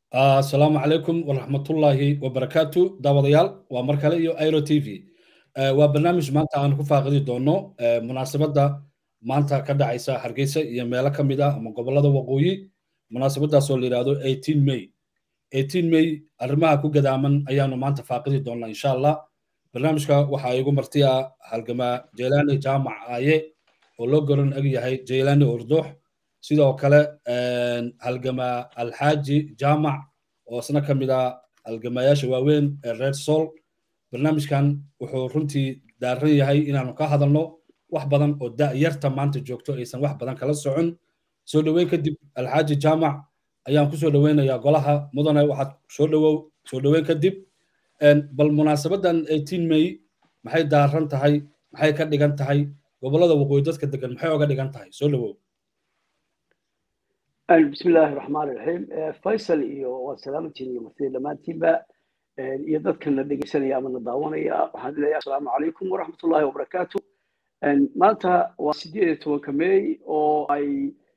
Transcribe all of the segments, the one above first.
asalaamu calaykum waraxmatullaahi wabarakaatu daawadayaal waa mar kale iyo airo t v waa barnaamij maanta aan ku faaqidi doono munaasabadda maanta ka dhacaysa hargeysa iyo meelo ka mid ah ama gobollada waqooyi munaasabadaasoo la yidhaahdo eighteen may eighteen may arrimaha ku gadaaman ayaanu maanta faaqidi doonaa insha allah barnaamijka waxaa igu marti ah halgamaa jeelaani jaamac aaye oo loo goran eg yahay jeelaani ordoox sidoo kale halgamaa alxaaji jaamac oo isna ka mid ah halgamayaasha waaweyn ee reer sool barnaamijkan wuxuu runtii daaran yahay inaanu ka hadalno wax badan oo da'yarta maanta joogto aysan wax badan kala socon soo dhoweyn kadib alxaaji jaamac ayaan ku soo dhoweynayaa golaha mudane waxaad soo dhowow soo dhoweyn kadib bal munaasabadan eighteen may maxay daaran tahay maxay ka dhigan tahay gobollada waqooyi dadka degan maxay oga dhigan tahay soo dhowow بسم الله الرحمن الرحيم فيصل iyo waa salaamantiin iyo martida dhammaantiinba iyo dadkana dhegeysanaya ama na daawanaya waxaan leeyahay asalaamu calaykum waraxmatullahi wabarakaatu maanta waa sideed iyo tobanka may oo ay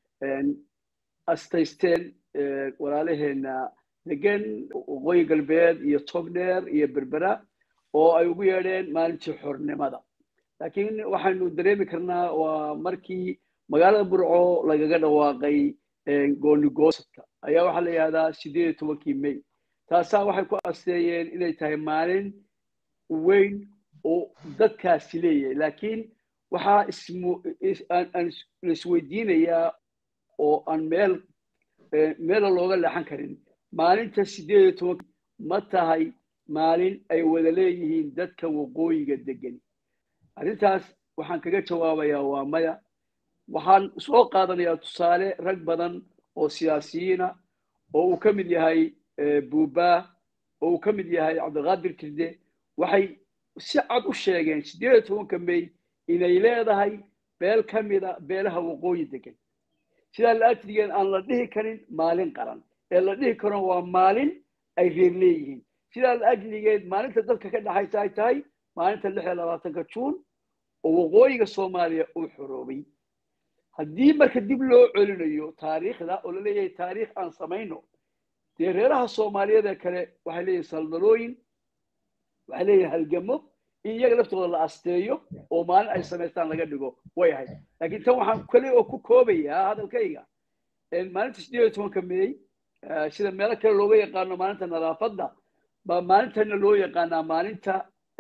astaysteen walaalaheena degan waqooyi galbeed iyo togdheer iyo berbera oo ay ugu yeedheen maalintii xornimada laakiin waxaynu dareemi karnaa waa markii magaalada burco lagaga dhawaaqay goonigosadka ayaa waxaa la yihahdaa sideed iyo tobankii may taasaa waxay ku asteeyeen inay tahay maalin weyn oo dadkaasi leeyahay laakiin waxaa aan isweydiinayaa oo aan meel meela looga leexan karin maalinta sideed iyo tobanki ma tahay maalin ay wada leeyihiin dadka waqooyiga degan arrintaas waxaan kaga jawaabayaa waa maya waxaan soo qaadanayaa tusaale rag badan oo siyaasiyiina oo uu ka mid yahay buuba oo uu ka mid yahay cabdiqaadir kirde waxay si cad u sheegeen sideed iyo tobanka may inay leedahay beel ka mida beelaha waqooyi degan sidaa la-agtigeen aan la dhihi karin maalin qaran ee la dhihi karo waa maalin ay reer leeyihiin sidaa la-agtigeed maalinta dadka ka dhexaysa ay tahay maalinta lix iyo labaatanka juun oo waqooyiga soomaaliya uu xoroobay haddii marka dib loo celinayo taariikhda oo la leeyahay taariikh aan samayno dee reeraha soomaaliyeed ee kale waxay leeyihin saldalooyin waxay leeyihin halgamo in iyaga laftooda la asteeyo oo maalin ay samaystaan laga dhigo way ahayd laakiin tan waxaan kale oo ku koobayaa hadalkayga maalinta sideed iyo tobanka meey sida meelo kale looga yaqaano maalinta nadaafadda baa maalintana loo yaqaanaa maalinta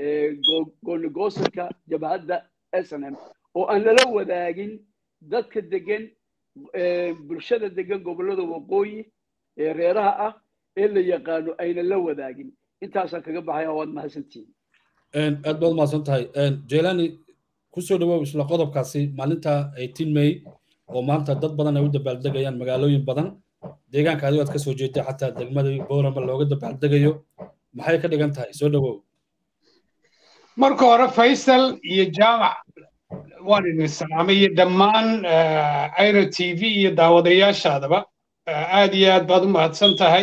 goonigosadka jabhadda s n m oo aan lala wadaagin dadka degan bulshada degan gobollada waqooyi ee reeraha ah ee la yaqaano ayna la wadaagin intaasaan kaga baxaya waad mahadsantihin aad baad mahadsan tahay jelani kusoo dhawow isla qodobkaasi maalinta eighteen may oo maanta dad badan ay u dabaaldegayaan magaalooyin badan deegaanka adigo aad ka soo jeeday xataa degmada boorama looga dabaaldegayo maxay ka dhigan tahay soo dhawow marka hore faysal iyo jaamac waan idin salaamay iyo dhammaan airo t v iyo daawadayaashaadaba aad iyo aad baad u mahadsan tahay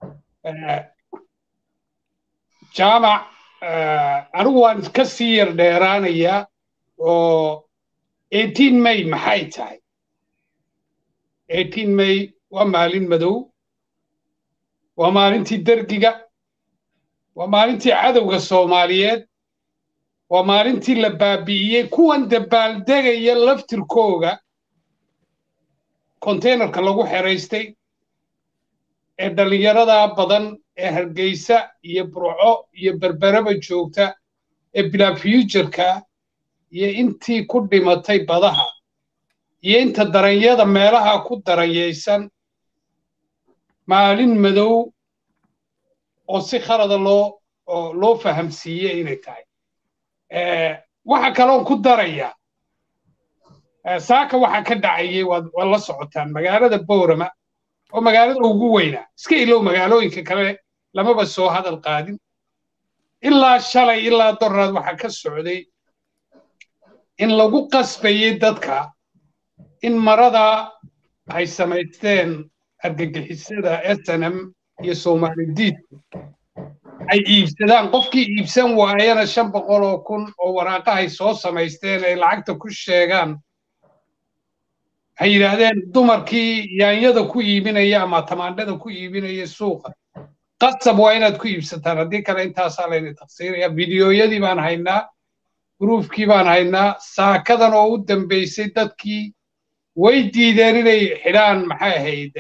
jaamac anigu waan ka sii yar dheeraanayaa oo eighteen may maxay tahay eighteen may waa maalin madow waa maalintii dergiga waa maalintii cadowga soomaaliyeed waa maalintii la baabi'iyey kuwan dabaaldegaya laftirkooga konteynerka lagu xeraystay ee dhallinyarada badan ee hargeysa iyo burco iyo berberaba joogta ee bilaa fuujarka iyo intii ku dhimatay badaha iyo inta daranyada meelaha ku daranyaysan maalin madow oo si khalada loo loo fahamsiiyey inay tahay waxa kaloon ku daraya saaka waxa ka dhacayay waad la socotaan magaalada boorama oo magaalada ugu weynaa iska ilow magaalooyinka kale lamaba soo hadal qaadin ilaa shalay ilaa doraad waxa ka socday in lagu qasbayay dadka in marada ay samaysteen argagixisada snm iyo soomalidiidku ay iibsadaan qofkii iibsan waayana shan boqol oo kun oo waraaqahay soo samaysteen ay lacagta ku sheegaan waxay yidhaahdeen dumarkii yaanyada ku iibinaya ama tamaandhada ku iibinaya suuqa qasab waa inaad ku iibsataan haddii kale intaasaa layna taqsiiraya fideoyadii baan haynaa gruufkii baan haynaa saakadan oo u dambaysay dadkii way diideen inay xidhaan maxay ahayd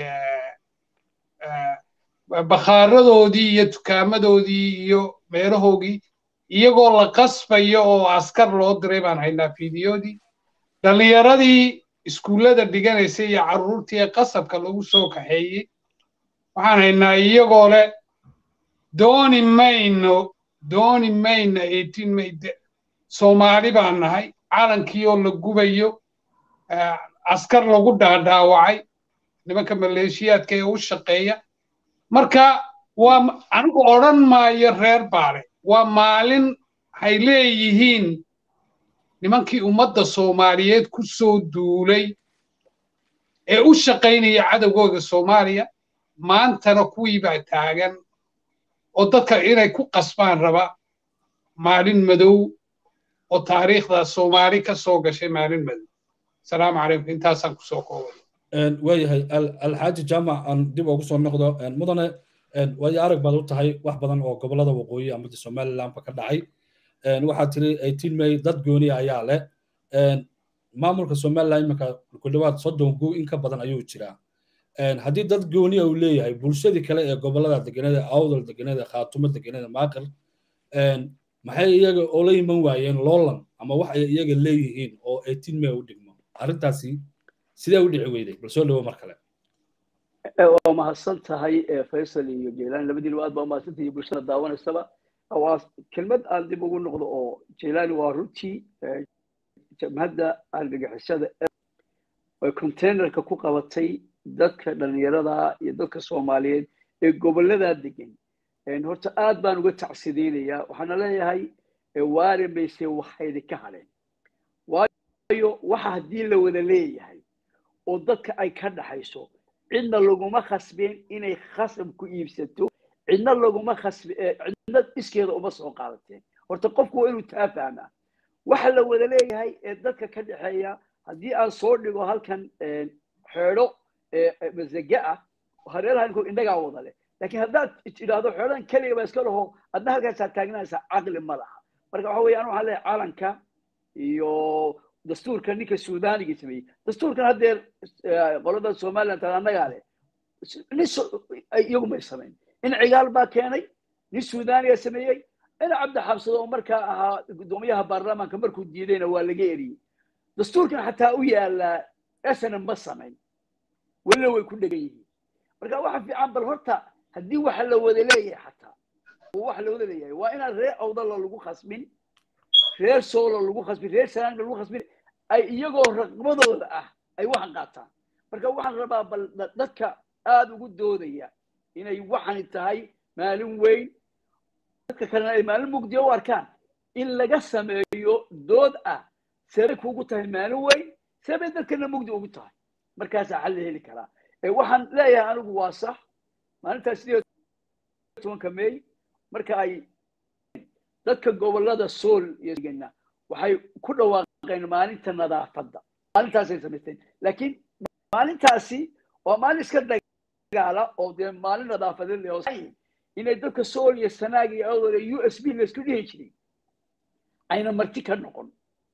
bakhaaradoodii iyo dukaamadoodii iyo meelahoogii iyagoo la qasbayo oo askar loo diray baan haynaa fideodii dhallinyaradii iskuullada dhiganaysay iyo carruurtii ee qasabka lagu soo kaxeeyey waxaan haynaa iyagoo leh dooni mayno dooni mayna eighteen may soomaali baan nahay calankii oo la gubayo askar lagu dhaadhaawacay nimanka maleeshiyaadka ee u shaqeeya marka waa anigu odhan maayo reer baale waa maalin hay leeyihiin nimankii ummadda soomaaliyeed ku soo duulay ee u shaqaynaya cadowgooda soomaaliya maantana kuwii baa taagan oo dadka inay ku qasbaan raba maalin madow oo taariikhda soomaali ka soo gashay maalin madow asalaamu calaykum intaasaan kusoo koobay waayahay alxaaji jaamac aan dib ugu soo noqdo mudane waayo arag baad u tahay wax badan oo gobollada waqooyi amada somalilandba ka dhacay waxaad tiri eighteen may dad gooni ayaa leh maamulka somaliland iminka ku dhawaad soddon gu in ka badan ayuu jiraa haddii dad gooniya uu leeyahay bulshadii kale ee gobollada deganada awdal deganada khaatumo deganada maaqir maxay iyaga oola iman waayeen loolan ama wax ay iyaga leeyihiin oo eighteen may u dhigmo arrintaasi sidee u dhici weyday bal soo dhawo mar kale waa mahadsan tahay faysal iyo jeylaani labadiina aad baa umahadsan tahay bulshada daawanaysaba waa kelmad aan dib ugu noqdo oo jeylaani waa runtii jamhadda argagixisada ay containerka ku qabatay dadka dhallinyarada iyo dadka soomaaliyeed ee gobolladaa degan horta aad baan uga tacsideynayaa waxaana leeyahay waari mayse waxaydi ka hadheen waayo waxa haddii la wada leeyahay oo dadka ay ka dhaxayso cidna laguma khasbeen inay khasab ku iibsato cidna laguma khasb cidna iskeeda uma soo qaadateen horta qofku waa inuu taa fahmaa waxa la wada leeyahay ee dadka ka dhexeeya haddii aan soo dhigo halkan xeedho masage ah hareeraha indhagaa wada leh laakiin haddaad tidhaahdo xeedhadan keliga ba iska laho adna halkaasaa taagnanaysaa caqli ma laha marka waxa weeye anu waxaan leeyahay caalanka iyo dastuurka ninka suudaaniga sameeyey dastuurkan haddeer qolada somaliland taa annagaa leh nin iyagu may samayn in cigaal baa keenay nin suudaaniga sameeyey ina cabdi xabsado oo markaa ahaa guddoomiyaha baarlamaanka markuu diidayna waa laga eriyey dastuurkan xataa u yaalaa esana ma samayn welina way ku dhegan yihiin marka waxa fiican bal horta haddii waxa la wada leeyahay xataa waxa la wada leeyahay waa inaan reer awdala lagu khasbin reer soolo lagu khasbin reer sanaanga lagu khasbin ay iyagoo raqbadooda ah ay waxan qaataan marka waxaan rabaa bal dadka aada ugu doodaya inay waxani tahay maalin weyn dadka kalena ay maalin mugdiya u arkaan in laga sameeyo dood ah sebay kuugu tahay maalin weyn sebay dadkana mugdi ugu tahay markaasaa xal la heli karaa waxaan leeyahay anigu waa sax maalintaas sideed tobanka may marka ay dadka gobollada sool iyo waxay ku dhawaaqeen maalinta nadaafadda maalintaasay samaysteen laakiin maalintaasi waa maalin iska dagaala oo dee maalin nadaafadeed le inay dadka sool iyo sanaag iyo awdal iyo u s b laysku dhihi jiray ayna marti ka noqon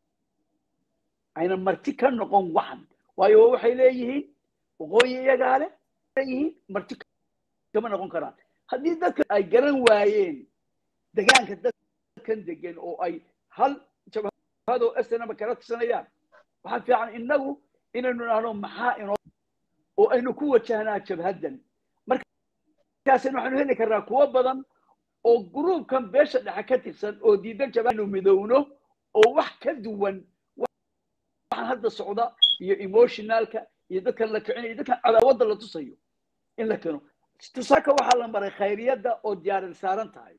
ayna marti ka noqon waxan waayo waxay leeyihiin waqooyi iyagaa leh leeyihiin marti kama noqon karaan haddii dadka ay garan waayeen degaanka dadkan degan oo ay hal jabhado snaba kala tirsanayaan waxaa fiican innagu inaynu idhaahno maxaa inoo oo aynu ku wajahnaa jabhaddan markaasina waxaynu heli karnaa kuwo badan oo gruubkan beesha dhexe ka tirsan oo diidan jabhadnu midowno oo wax ka duwan waxaan hadda socda iyo emotionalka iyo dadkan la kicinayo dadkan cadaawadda la tusayo in la keeno tusaaka waxaa la maray khayriyadda oo diyaarin saaran tahay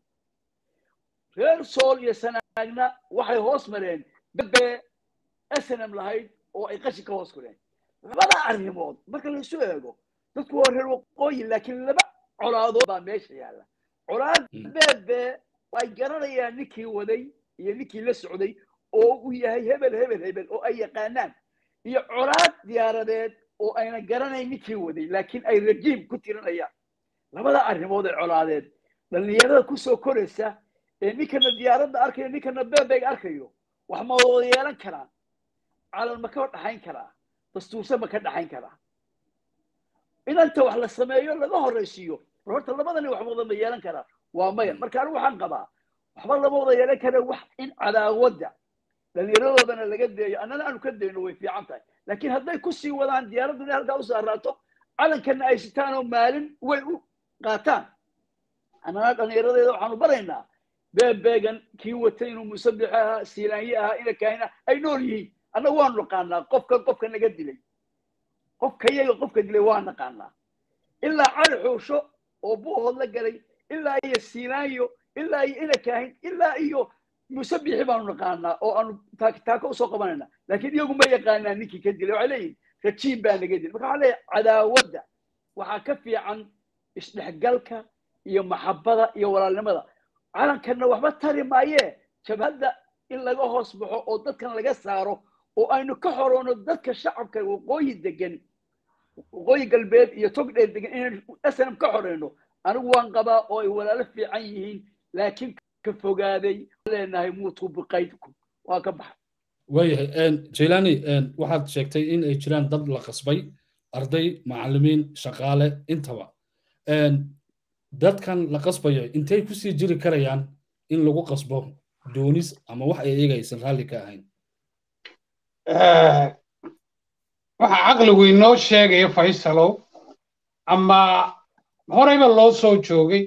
reer sool iyo sanaagna waxay hoos mareen bebe snm lahayd oo ay qashi ka hoos kureen labada arrimood marka laisu eego dadku waa reer waqooyi laakiin laba colaadood baa meesha yaalla colaad bebe ay garanayaan ninkii waday iyo ninkii la socday oo uu yahay hebel hebel hebel oo ay yaqaanaan iyo colaad diyaaradeed oo ayna garanayn ninkii waday laakiin ay rajiim ku tirinayaan labada arrimood ee colaadeed dhallinyarada kusoo koraysa ee ninkana diyaaradda arkayo ninkana beebeyga arkayo wax ma wada yeelan karaan calan ma ka dhaxayn karaa dastuurse ma ka dhaxayn karaa inanta wax la sameeyo laga horraysiiyo war horta labadani wax wada ma yeelan karaa waa maya marka anigu waxaan qabaa waxba lama wada yeelan kara wax in cadaawadda dhallinyaradoodana laga deeyo annana aanu ka dayno way fiican tahay laakiin hadday kusii wadaan diyaaraddu inay halkaa u saaraato calankana ay sitaan oo maalin way u qaataan annana dhallinyaradeeda waxaanu baraynaa beebeegan kii watay inuu musabix ahaa siilaanye ahaa ina kaahina ay nool yihiin annagu waanu naqaanaa qofkan qofka naga dilay qofka iyaga qofka dilay waa naqaanaa ilaa cali xuusho oo buuhood la galay ilaa iyo siilaanyo ilaa iyo ina kaahin ilaa iyo musabixi baanu naqaanaa oo aanu taako usoo qabanayna laakiin iyagu ma yaqaanaa ninkii ka dilay waxay leeyihin rajiim baa naga dilay marka waxaa leeyahay cadaawadda waxaa ka fiican isdhexgalka iyo maxabada iyo walaalnimada calankanna waxba tari maayee jabhadda in laga hoos baxo oo dadkan laga saaro oo aynu ka xoroono dadka shacabka waqooyi degan waqooyi galbeed iyo togdheer degan inaynu snm ka xoreyno anigu waan qabaa oo ay walaalo fiican yihiin laakiin ka fogaaday leenahay muutuu biqaydkum waa ka baxay waayahay jailani waxaad sheegtay in ay jiraan dad la qasbay arday macallimiin shaqaale intaba dadkan la qasbayo intay kusii jiri karayaan in lagu qasbo doonis ama wax ay iyaga aysan raalli ka ahayn waxa caqligu inoo sheegaya faysalow ama horeyba loo soo joogay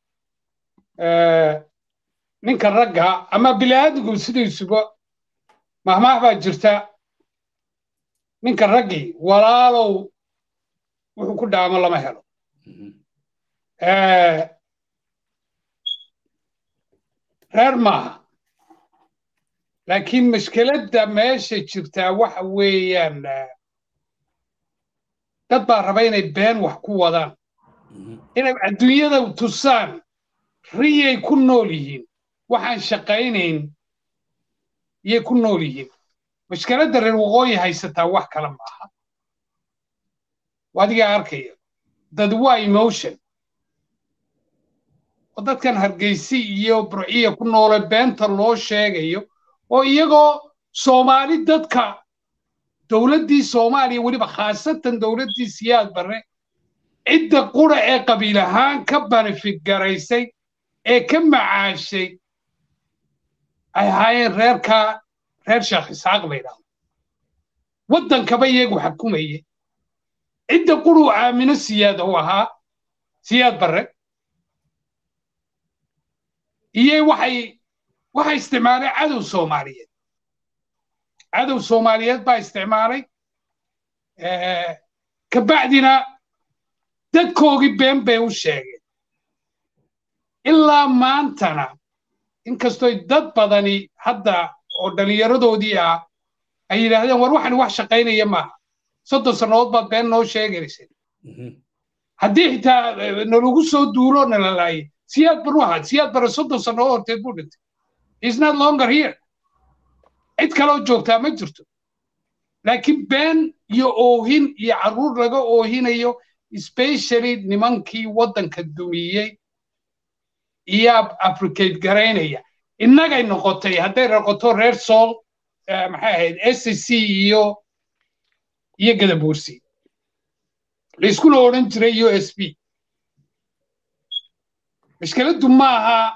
ninka ragga ama bini'aadmigu sidiisuba mahmaah baa jirta ninka raggii walaalow wuxuu ku dhaamo lama helo reer maaha laakiin mashkeladda meesha jirtaa waxa weeyaan dad baa raba inay been wax ku wadaan inay adduunyada tusaan riyay ku nool yihiin waxaan shaqaynayn yay ku nool yihiin mashkeladda reer waqooyi haysataa wax kale maaha adigaa arkaya dad waa emotion oo dadkan hargeysi iyo burciya ku noole beenta loo sheegayo oo iyagoo soomaali dadka dowladdii soomaaliya weliba khaasatan dowladdii siyaad barre cidda qura ee qabiil ahaan ka banefit garaysay ee ka macaashay ay ahaayeen reerka reer sheekh isxaaq la yidhaahdo waddankaba iyagu xakumaye cidda quruu aamino siyaad u ahaa siyaad barre iyo waxay waxay isticmaalay cadow soomaaliyeed cadow soomaaliyeed baa isticmaalay kabacdina dadkoogii been bay u sheegeen ilaa maantana inkastoy dad badani hadda oo dhallinyaradoodii ah ay yidhaahdeen war waxani wax shaqaynaya maaha soddon sannadood baad been noo sheegaysay haddii xitaa nalagu soo duulo nala laayay siyaad bar waxa siyaad bare soddon sannadood horteed buu dhintay is not longer here cid kaloo joogtaa ma jirto laakiin been iyo oohin iyo carruur laga oohinayo especially nimankii waddanka dumiyey iyo africate garaynaya innagay noqotay hadday noqoto reer sool maxay ahayd s c iyo iyo gadabuursi layskuna odhan jiray u s b mashkeladdu maaha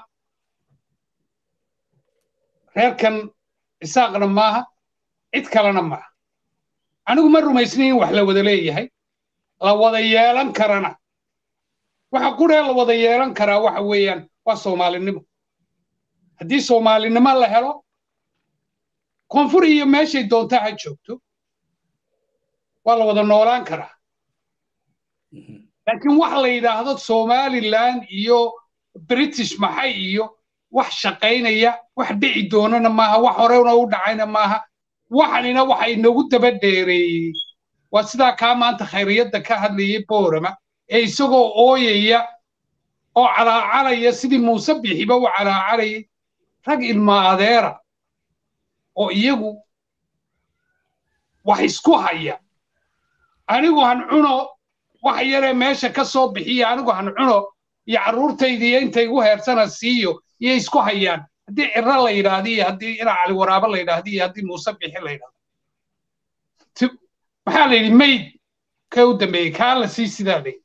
reerkan isaaqna maaha cid kalena maaha anigu ma rumaysnayn in wax la wada leeyahay la wada yeelan karana waxa quree la wada yeelan karaa waxa weeyaan waa soomaalinimo haddii soomaalinimo la helo koonfur iyo meeshay doontaa ha joogto waa la wada noolaan karaa laakiin wax la yidhaahdo somaliland iyo british maxay iyo wax shaqaynaya wax dhici doonana maaha wax horena u dhacayna maaha waxanina waxa inagu daba dheereeyey waa sidaa kaa maanta khayriyadda ka hadlayay boorama ee isagoo ooyaya oo calaacalaya sidii muuse bixiba u calaacalayay rag ilma adeera oo iyagu wax isku haya anigu han cuno wax yaree meesha ka soo bixiya anigu han cuno iyo carruurtayda iyo inta igu heersana siiyo iyo isku hayaan haddii ciro la yidhaahdo iyo haddii inaa cali waraabo la yidhaahdo iyo haddii muuse bixi la yidhahdo maxaa la yidhi mayd ka u dambeeyey kaa la sii sidaa la yidhi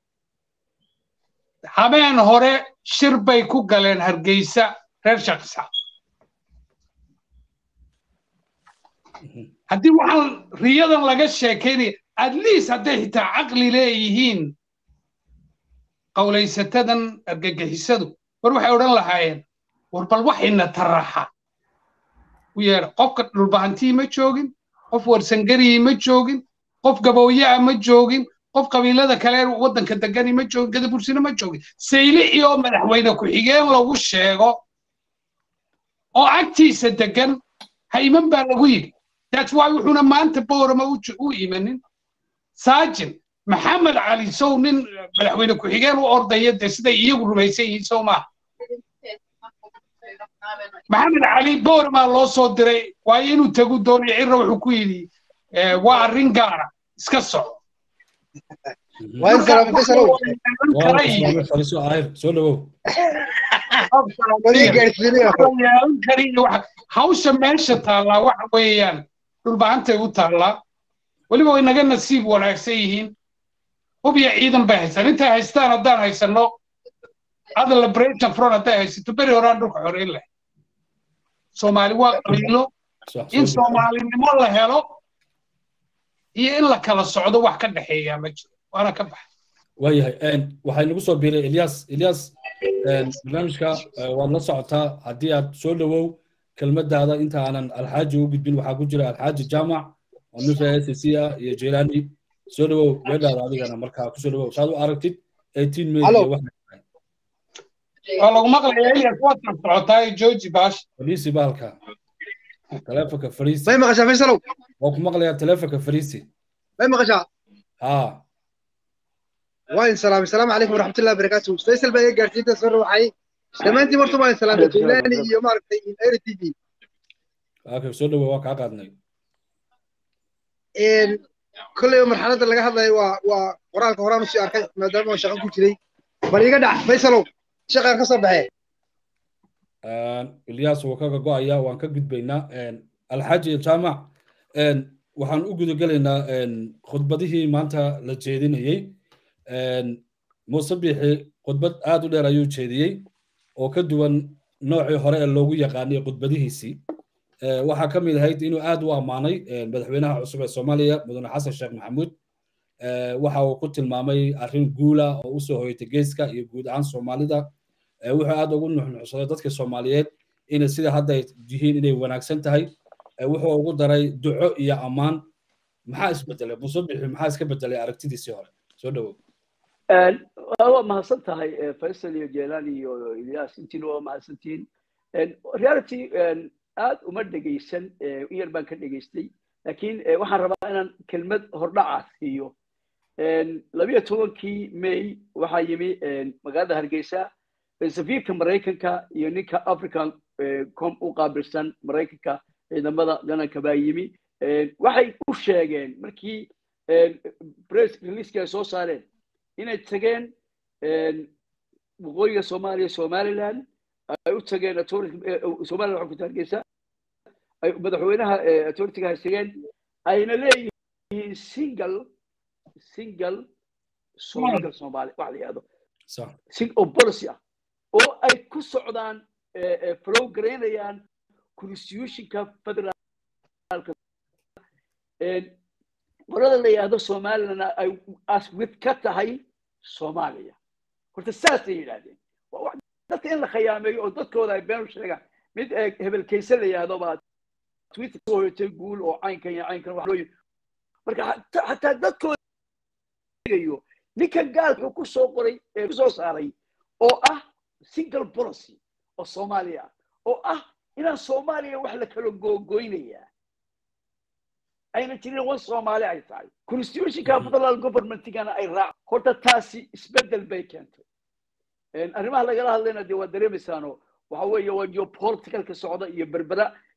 habeen hore shir bay ku galeen hargeysa reer shaqsa haddii waxaan riyadan laga sheekaynaya at least hadday xitaa caqli leeyihiin qawlaysatadan argagixisadu war waxay odhan lahaayeen war bal waxayna taraxa u yeedha qofka dhulbahantii ma joogin qof warsangariyii ma joogin qof gabooyaa ma joogin qof qabiilada kale waddanka degani ma joogin gadabursina ma joogin saylici oo madaxweyne ku-xigeen lagu sheego oo agtiisa degan ha iman baa lagu yidhi that's why wuxuuna maanta boorama u imanin saajin maxamed cali sow nin madaxweyne ku-xigeen u ordaya dee siday iyagu rumaysan yihiin sow maaha maxamed cali boormaa loo soo diray waayo inuu tagu doonayo cirra wuxuu ku yidhi waa arrin gaara iska soco hawsha meesha taallaa waxa weeyaan dhulbahantay u taallaa weliba way naga nasiib wanaagsan yihiin hub iyo ciidan bay haystaan intay haystaan haddaan haysanno other liberation front hadday haysato beri horaan dhulka xoreyn leh soomaali waa qabiilo in soomaalinimo la helo iyo in la kala socdo wax ka dhexeeyaa ma jiro waana ka baxa waayahay waxay nagu soo biiray ilyas ilyas barnaamijka waad la socotaa haddii aad soo dhowow kelmadaada inta aanan alxaaji u gudbin waxaa ku jira alxaaji jaamac oo nufa s c ah iyo jelani soo dhowow weedhaada adigana markaa kusoo dhowow saad u aragtid eighteen may waa lagu maqlaya ilyas waad kan socotaa jooji baash fariisi bahalka telefonka fariisi may maqashaa faysalow waa ku maqlayaa telefonka fariisi may maqashaa haa waan salaamay salaamu calaykum waraxmatullahi wabarakaatu faysal baa iga gaarsiinta soo rawaxay dhammaantiin marta waan salaamay jilani iyo maaragtay air t v okay soo dhowow waa kaa qaadnay kolleyba marxaladda laga hadlayo waa waa qoraalka horaan usii arkay maadaama aan shaqo ku jiray bal iga dhac faysalow shaqaan ka soo baxee ilyas wuu kaga go'aya waan ka gudbaynaa alxaaji jaamac waxaan u gudagelaynaa khudbadihii maanta la jeedinayey muuse biixi khudbad aad u dheer ayuu jeediyey oo ka duwan noocii hore ee loogu yaqaanay khudbadihiisii waxaa ka mid ahayd inuu aad u ammaanay madaxweynaha cusub ee soomaaliya mudane xasan sheekh maxamuud waxa uu ku tilmaamay arrin guula oo usoo hoyatay geeska iyo guud ahaan soomaalida wuxuu aad ugu nuxnuxsaday dadka soomaaliyeed inay sida hadda yihiin inay wanaagsan tahay wuxuu ugu daray duco iyo ammaan maxaa isbedelay muuse bixi maxaa iska bedelay aragtidiisii hore soo dhowow waa mahadsan tahay faysal iyo jeelan iyo ilyas intiina waa mahadsantihiin reality aad uma dhegaysan in yar baan ka dhegaystay laakiin waxaan rabaa inaan kelmad hordhaca siiyo labiyo tobankii may waxaa yimi magaalada hargeysa safiirka maraykanka iyo ninka african com u qaabilsan maraykanka ciidamada dananka baa yimi waxay u sheegeen markii press releaska ay soo saareen inay tageen waqooyiga soomaaliya somaliland ay u tageen somaliland waxaa ku hargeysa ay madaxweynaha authorityga hay tageen ayna leeyihiin single single single somali wax la yihahdo oo policy ah oo ay ku socdaan flow garaynayaan constitutionka federaalka qolada la yidhahdo somalilandna ay aswid ka tahay soomaaliya horta saasay yidhahdeen dadka in la khayaameeyo oo dadkooda ay been u sheegaan mid hebelkayse la yidhahdo baa twitter soo hoyatay guul oo caynkan iyo caynkan wax loo marka xataa dadkooda gayo ninkan gaal wuxuu ku soo qoray ku soo saaray oo ah single policy oo soomaaliya oo ah inaan soomaaliya wax la kala googoynayaa ayna jirin wan soomaali ay tahay constitutionka federal governmentigana ay raac horta taasi isbedel bay keentay arrimaha lagala hadlayna dee waa dareemaysaano waxa weeye waa geopoliticalka socda iyo berbera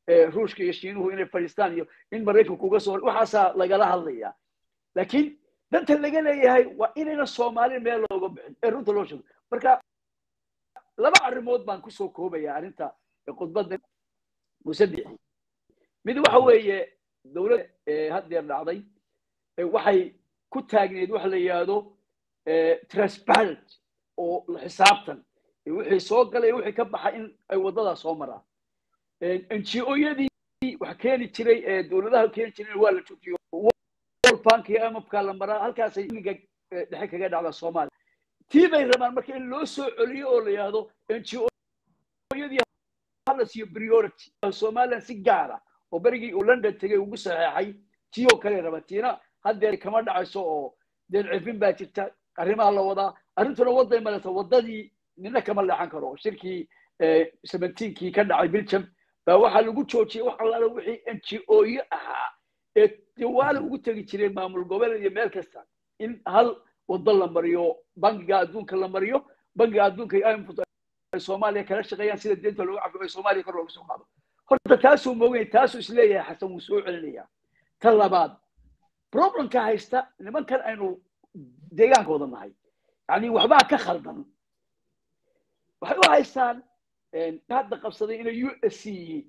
ruushka iyo shiinuhu inay fadhiistaan iyo in maraykanku uga soo waxaasaa lagala hadlaya laakiin danta laga leeyahay waa inayna soomaali meel looga bixin ee runta loo sheego marka laba arrimood baan kusoo koobaya arrinta khudbadda musadixi mid waxa weeye dowladda haddeer dhacday waxay ku taagneed waxa la yidhaahdo transparent oo xisaabtan wixii soo galay wixii ka baxa in ay waddadaas soo maraan ngo-yadii wax keeni jiray ee dowladaha keeni jiray waa la joojiyo world bank iyo imfka la maraa halkaasay iliga dhexe kaga dhacda soomaaliya tii bay rabaan marka in loo soo celiyo oo la yidhaahdo ngo-yadii hala siiyo priority somaliland si gaara oo berigii uu london tegay ugu saxeexay tii oo kale raba tiina haddeer kama dhacayso oo deen cifin baa jirta arrimaha la wadaa arrintuna waday maleta waddadii nina kama leexan karo shirkii seventeenkii ka dhacay belgium baa waxaa lagu joojiyey wax allaala wixii ngo-yo ahaa ee jawaala ugu tegi jireen maamul goboleed iyo meel kasta in hal waddo la mariyo bangiga adduunka la mariyo bangiga adduunka imf ay soomaaliya kala shaqeeyaan sida deenta looga cafiyo ay soomaaliya kor looga soo qaado horta taasuu moogay taasuu isleeyahay xasan wuu soo celinaya ta labaad problemka haysta nimankan aynu deegaankooda nahay yani waxbaa ka khaldan waxay u haystaan hadda qabsaday inay u s c yihiin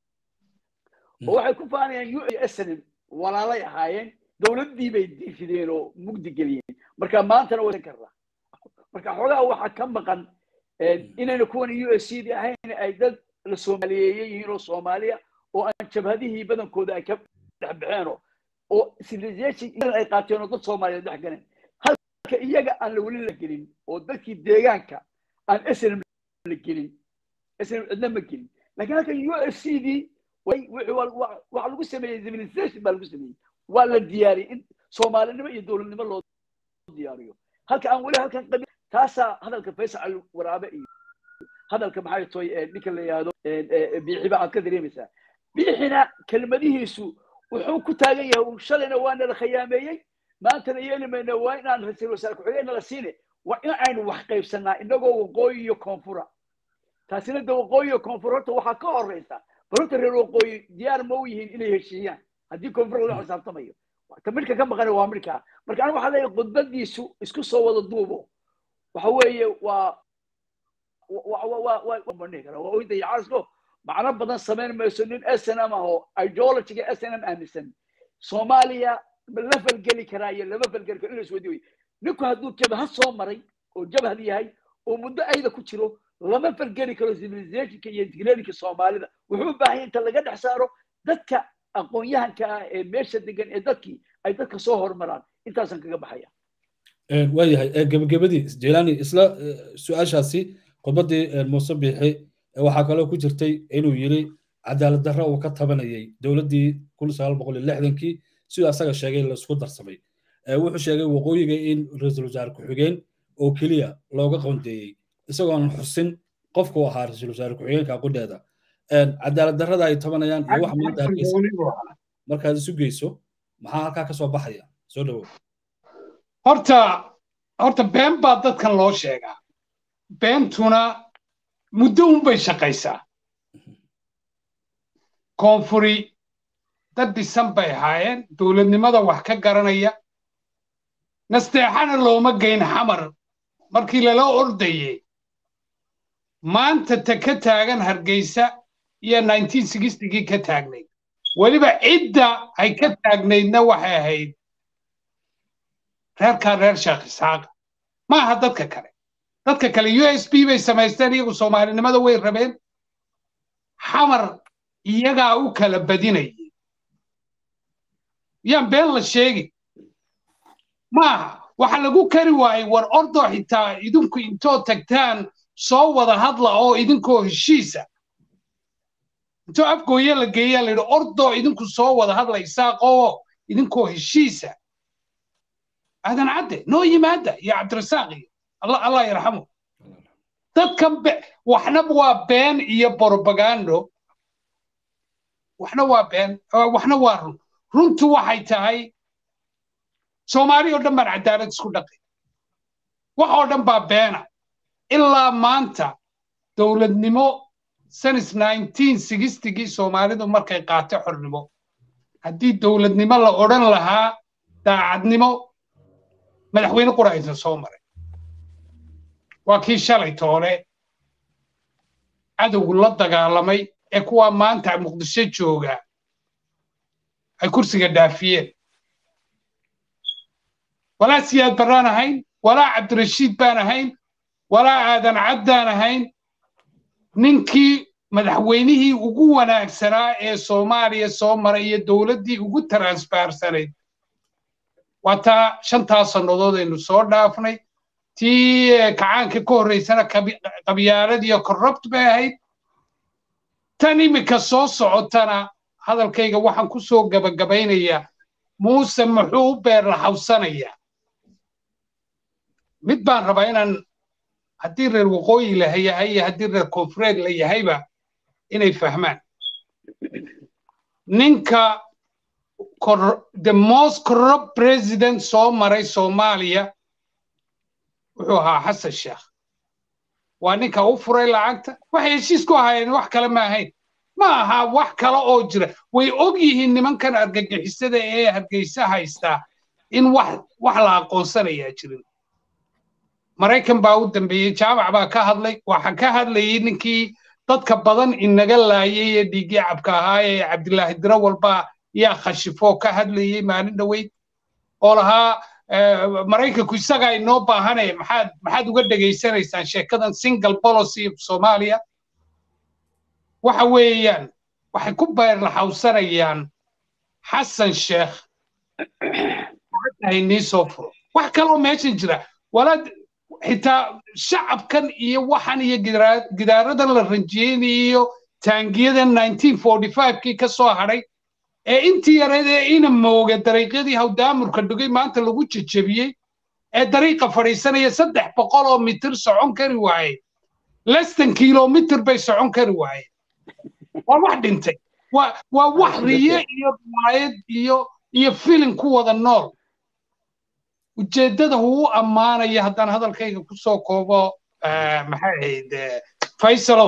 oo waxay ku faanayaan u snm walaalay ahaayeen dowladdii bay diifideen oo mugdi geliyeen marka maantana wasan karra marka xoogaha waxaa ka maqan inayna kuwan u s c di ahayn ay dad la soomaaliyeeye yihiin oo soomaaliya oo aan jabhadihii badankooda ay ka dhex baxeenoo oo civilization ay qaateen oo dad soomaaliyeed dhex galeen halka iyaga aan la weli la gelin oo dadkii deegaanka aan snm la gelin snm cidna ma gelin lakin halka u s c dii waxa lagu sameeyey civilization baa lagu sameeyey waa la diyaariyey in soomaalinimo iyo dowladnimo loo diyaariyo halka aan weli halkan qabi taasaa hadalka faysal waraabe iyo hadalka maxay toy ninka la yidhaahdo biixiba aad ka dareemaysaa biixina kelmadihiisu wuxuu ku taagan yahay un shalayna waana la khiyaameeyey maantana yeeli mayna waa inaan ra-iisul wasaare ku-xigeenna la siine waa in aynu wax qaybsanaa inagoo waqooyi iyo koonfura taasina de waqooyi iyo koonfur horta waxaa ka horeysa bal horta reer waqooyi diyaar ma u yihiin inay heshiiyaan haddii koonfur loo xisaabtamayo ta midhka ka maqana waa midhkaa marka aniga waxaa leeyahay khudbadiisu isku soo wada duubo waxa weeye waa waa oyda yacaasko macno badan samayn mayso nin snm ah oo ideologiga snm aaminsan soomaaliya ma la falgeli karaa iyo lama falgeli karo in la isweydiiyo ninku hadduu jabhad soo maray oo jabhad yahay oo muddo ayda ku jiro lama falgeli karo civilizationka iyo integrationka soomaalida wuxuu u baahan inta laga dhex saaro dadka aqoon-yahanka ah ee meesha degan ee dadkii ay dadka soo hormaraan intaasaan kaga baxaya waayahay gebagabadii jelani isla su-aashaasi khudbaddii muuse biixi waxaa kaloo ku jirtay inuu yiri cadaalad darro uu ka tabanayay dowladdii kun sagaal boqol iyo lixdankii siduu asaga sheegay laisku darsamay wuxuu sheegay waqooyiga in ra-iisul wasaare ku-xigeen oo keliya looga qoondeeyey isagoon xusin qofku ahaa ra-iisul wasaare ku-xigeenka qudheeda cadaalad darrada ay tabanayaan iyo wax maanta hargeysa markaad isu geyso maxaa halkaa ka soo baxaya soo dhawow horta horta been baa dadkan loo sheegaa beentuna muddo unbay shaqaysaa koonfuri dad dhisan bay ahaayeen dowladnimada wax ka garanaya nasteexana looma geyn xamar markii lala ordayey maanta ta ka taagan hargeysa iyo gii ka taagnayd weliba cidda ay ka taagnaydna waxay ahayd reerkaa reer sheekh isxaaqa ma aha dadka kale dadka kale u s b bay samaysteen iyagu soomaalinimada way rabeen xamar iyagaa u kala badinayay yaan been la sheegi maaha waxa lagu kari waayey war ordo xitaa idinku intoo tagtaan soo wada hadla oo idinkoo heshiisa intoo afgooye la geeyaa la yidhi ordo idinku soo wada hadla isaaqoo idinkoo heshiisa aadan cadde noo yimaada iyo cabdirasaaq iyo allah yarxamu dadkan waxna waa been iyo borobagando waxna waa been waxna waa run runtu waxay tahay soomaali oo dhan baan cadaalad isku dhaqay wax oo dhan baa beena ilaa maanta dowladnimo sanis nineteen sixtigii soomaalidu markay qaatay xornimo haddii dowladnimo la odhan lahaa daacadnimo madaxweyne qura aysan soo maray waa kii shalay toole cadowgu la dagaalamay ee kuwaa maanta muqdisho jooga ay kursiga dhaafiyeen walaa siyaad barraan ahayn walaa cabdirashiid baan ahayn walaa aadan caddaan ahayn ninkii madaxweynihii ugu wanaagsanaa ee soomaaliya soo maray iyo dowladdii ugu transbarsanayd waa taa shantaa sannadood aynu soo dhaafnay tii kacaanka ka horraysana qabyaalad iyo corrupt bay ahayd tan iminka soo socotana hadalkayga waxaan ku soo gabagabaynayaa muuse muxuu u beerlaxawsanayaa mid baan rabaa inaan haddii reer waqooyi la yahay iyo haddii reer koonfureed la yahayba inay fahmaan ninka the most corrupt president soo maray soomaaliya wuxuu ahaa xasan sheekh waa ninka u furay lacagta waxay heshiis ku ahaayeen wax kale ma ahayn ma aha wax kale oo jira way og yihiin nimankan argagixisada ee hargeysa haystaa in wax wax la aqoonsanayaa jirin maraykan baa u dambeeyey jaamac baa ka hadlay waxa ka hadlayay ninkii dadka badan inaga laayay ee dhiiggii cabka ahaa ee cabdilaahi dirawal baa yaa khashifoo ka hadlayay maalin dhoweyd oo lahaa maraykanku isagaa inoo baahane maxaad maxaad uga dhegaysanaysaan sheekadan single policy of soomaaliya waxa weeyaan waxay ku beerlaxawsanayaan xasan sheekh haynii soo furo wax kaloo meeshan jira walaad xitaa shacabkan iyo waxan iyo gidaaradan la ranjiyeynayo taangiyadan nineteen forty five-kii ka soo hadhay ee intii yareed ee ina mooga dariiqyadii hawdaamurka dhugay maanta lagu jejebiyey ee dariiqa fadhiisanaya saddex boqol oo mitir socon kari waaye lestan kilomitir bay socon kari waaye waa wax dhintay waa wax riye iyo riwaayad iyo iyo filin ku wada nool ujeeddada uu ammaanaya haddaan hadalkayga ku soo koobo maxay ahayd faysalow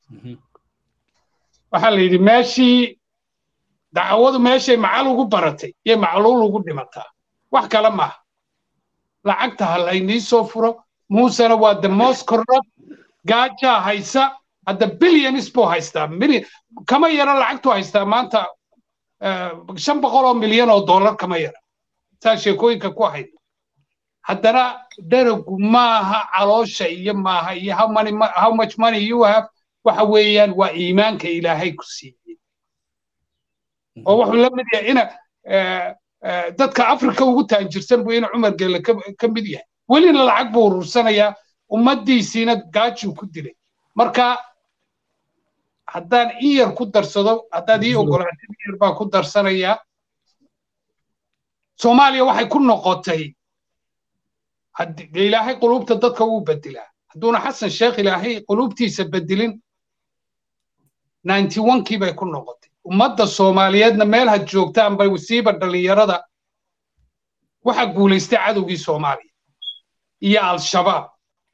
waxaa la yidhi meeshii dacwadu meeshay macal ugu baratay iyo macluul ugu dhimataa wax kale maaha lacagta ha laynii soo furo muusena waa the most corrupt gaajaa haysa hadda billions buu haystaa million kama yara lacagtu haystaa maanta shan boqol oo milyan oo dollar kama yara saa sheekooyinka ku ahayd haddana daragu maaha caloosha iyo maaha iyo how, money, how much money you have waxa weeyaan waa iimaanka ilaahay ku siiyey oo wuxuu la mid yahay ina dadka afrika ugu taanjirsan buu ina cumar geelle ka mid yahay welina lacag buu urursanayaa ummaddiisiina gaajuu ku dilay marka haddaan in yar ku darsado haddaad ii ogolaatid in yar baan ku darsanayaa soomaaliya waxay ku noqotay dee ilaahay quluubta dadka wuu bedelaa hadduuna xasan sheekh ilaahay quluubtiisa bedelin ninety onkii bay ku noqotay ummadda soomaaliyeedna meel had joogtaan bay wasiiba dhallinyarada waxa guulaystay cadowgii soomaaliya iyo al-shabaab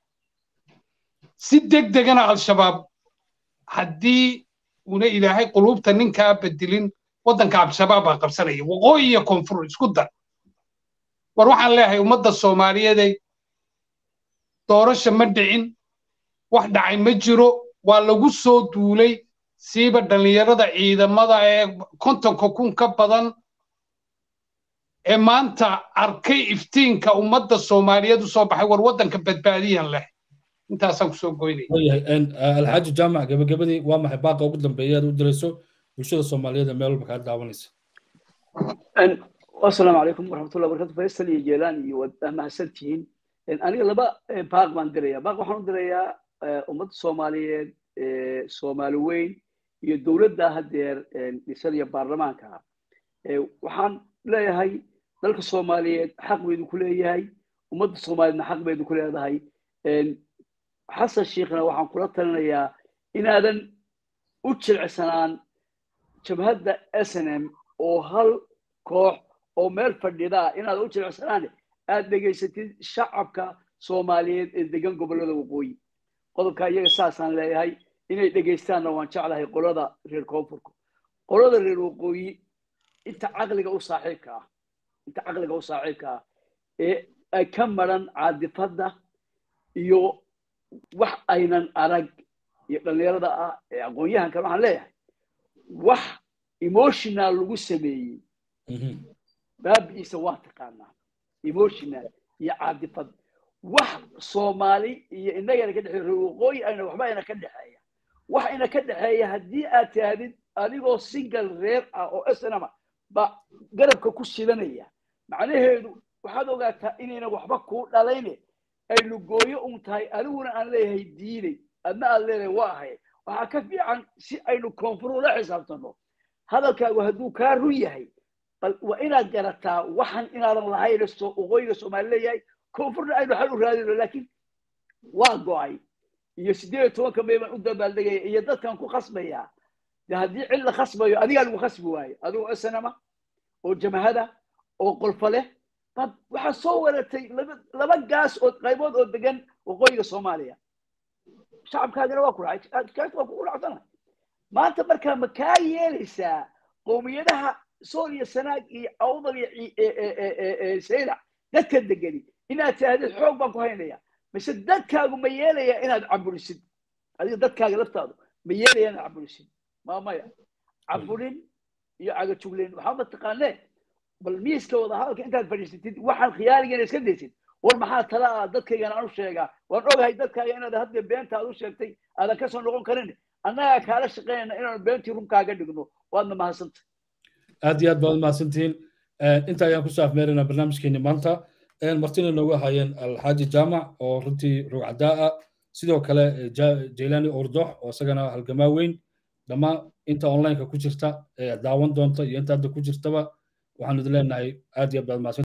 si deg degana al-shabaab haddii una ilaahay quluubta ninkaa bedelin waddanka al-shabaab baa qabsanaya waqooyi iyo koonfur isku dar war waxaan leeyahay ummadda soomaaliyeeday doorasha ma dhicin wax dhacay ma jiro waa lagu soo duulay siiba dhallinyarada ciidamada ee kontonka kun ka badan ee maanta arkay iftiinka ummadda soomaaliyeed u soo baxay war waddanka badbaadiyan leh intaasaan kusoo goynaya alxaaji jaamac gabagabadii waa maxay baaqa ugu dambeeya aad u dirayso bulshada soomaaliyeed ee meel walba kaa daawanaysa asalaamu calaykum waraxmatullahi wabarakatu faysal iyo jeelaan iyo waad mahadsantihiin aniga laba baaq baan diraya baaq waxaan u dirayaa ummadda soomaaliyeed soomaali weyn iyo dowladda haddeer dhisan iyo baarlamaanka waxaan leeyahay dalka soomaaliyeed xaq baydu ku leeyahay ummadda soomaaliyeedna xaq baydu ku leedahay xasan shiikhna waxaan kula talinayaa inaadan u jilcsanaan jabhadda s n m oo hal koox oo meel fadhidaa inaad u jilcsanaan aad dhegaysatid shacabka soomaaliyeed ee degan gobollada waqooyi qodobka iyaga saasaan leeyahay inay dhegaystaanna waan jeclahay qolada reer koonfurka qolada reer waqooyi inta caqliga u saaxiibka ah inta caqliga u saaxiibka ah ee ay ka maran caadifadda iyo wax aynan arag iyo dhallinyarada ah ee aqoon-yahankan waxaan leeyahay wax emotional lagu sameeyey baabi'iisa waa taqaanaa emotional iyo caadifad wax soomaali iyo innagana ka dhexeeya reer waqooyi ayna waxba ayna ka dhexeeya wax ayna ka dhexeeya haddii aad tahdid adigoo single reer ah oo snma ba garabka ku sidanaya macnaheedu waxaad ogaataa inayna waxba kuu dhalayne ay lugooyo un tahay aniguna aan leeyahay diinay adna aad leedahay waa ahay waxaa ka fiican si aynu koonfur ula xisaabtano hadalkaagu hadduu kaa run yahay bal waa inaad garataa waxan inaadan lahayn waqooyiga soomaali leeyahay koonfurna aynu xal u raadino laakiin waa go'ay iyo siddeed iyo tobanka may baan u dabaaldegaya iyo dadkan ku khasbaya de haddii cid la khasbayo adigaa lagu khasbi waayo adigoo snama oo jamahada oo qolfa leh bad waxaa soo waratay laba laba gaas oo qaybood oo degan waqooyiga soomaaliya shacabkaagana waa ku raacay waa kugu raacsana maanta markaa ma kaa yeelaysaa qowmiyadaha sool iyo sanaag iyo awdal iyo saylac dadka degani inaad tirahdid xoog baan ku haynaya mise dadkaagu ma yeelaya inaad caburisid adiga dadkaaga laftaadu ma yeelaya inaad caburisid maamaya caburin iyo cagajugleyn waxaa mataqaanee bal miiska wada hadalka intaad fadhiisatid waxaan khiyaaligeena iska daysid war maxaa tala ah dadkaygana aan u sheegaa waan ogahay dadkaaga inaad hadda beenta aad u sheegtay aadan kasoo noqon karin annagaa kaala shaqeynayna inaanu beentii runkaaga dhigno waadna mahadsanta aad iyo aad baad mahadsantihiin inta ayaan kusoo afmeeraynaa barnaamijkeeni maanta martina noogu hayeen alxaaji jaamac oo runtii rugcadaa ah sidoo kale jaylani ordox oo isagana halgamaa weyn dhammaan inta onlineka ku jirta ee daawan doonta iyo inta hadda ku jirtaba waxaanu idin leenahay aad iyo aad baad mahadsan